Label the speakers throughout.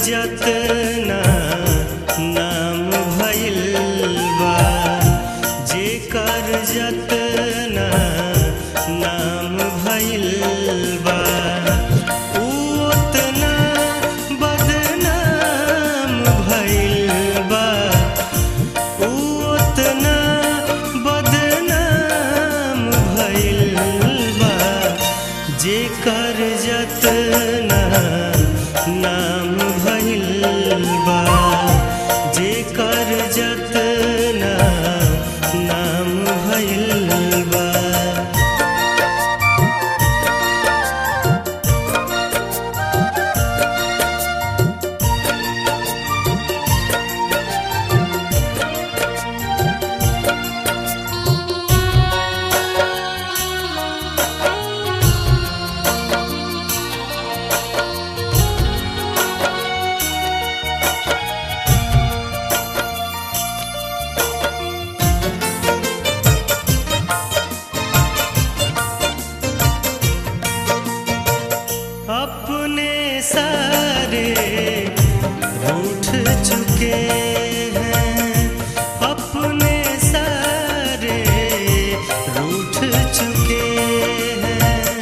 Speaker 1: जतना नाम भइल बा जेकर जतना नाम भइल बा उ ओतना बदनाम भइल बा उ ओतना बदनाम भइल बा जेकर जतना नाम भइल बा जेकर जतना नाम भइल बा अपने सारे रूठ चुके हैं अपने सारे रूठ चुके हैं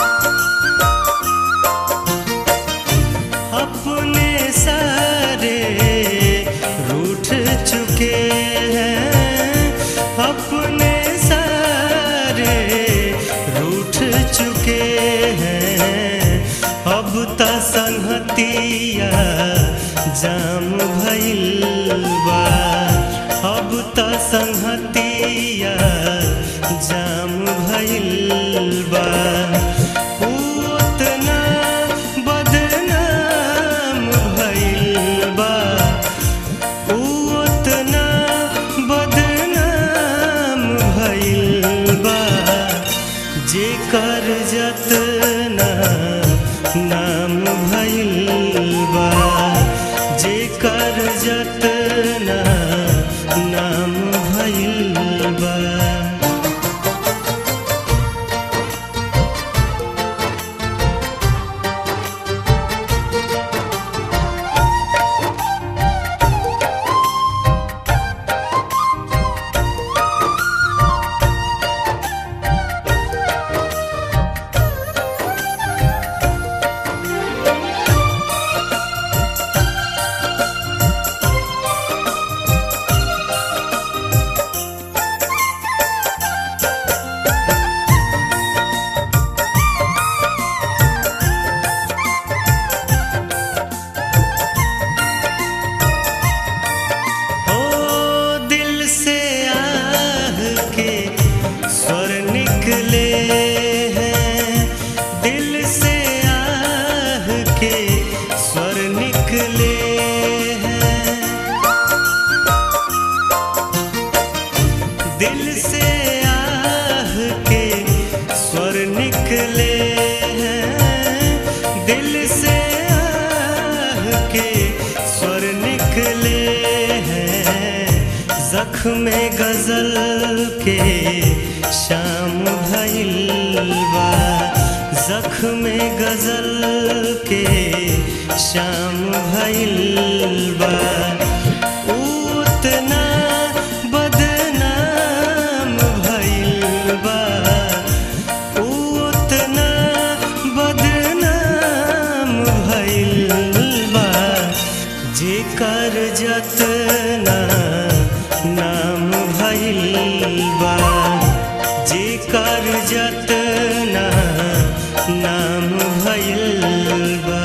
Speaker 1: अपने सारे रूठ चुके हैं अपने सारे रूठ चुके हैं अब त संहतिया जाम भइल बा अब त संहतिया जाम भइल बा उ ओतना बदनाम भइल बा उ ओतना बदनाम भइल बा जेकर जतना नाम भइल बा जेकर जतना नाम भइल बा ओ दिल से आह के स्वर निकले हैं दिल से आह के स्वर निकले हैं दिल से आह के स्वर निकले हैं दिल से आह के स्वर निकले हैं जख्म गजल के शाम भइल बा जख्म गजल के शाम भइल बा उ ओतना बदनाम भइल बा उ ओतना बदनाम भइल बा जेकर जतना नाम भइल बा जेकर जतना नाम भइल बा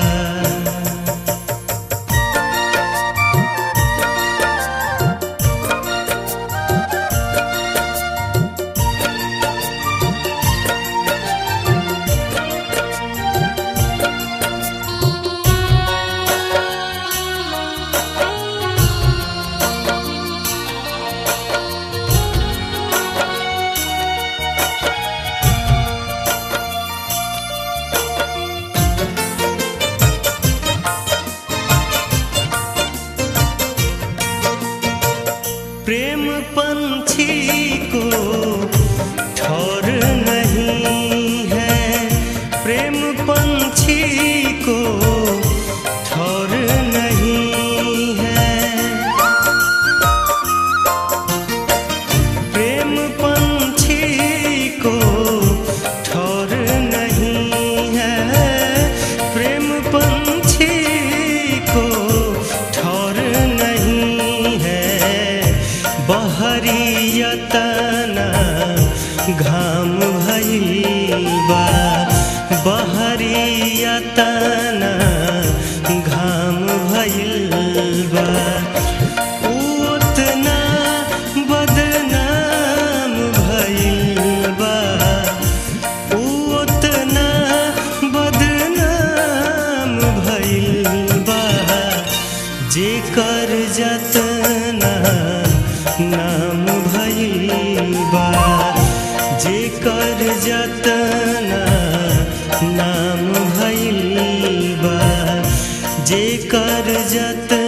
Speaker 1: जेकर जतना नाम भइल बा जेकर जतना नाम भइल बा जेकर जतना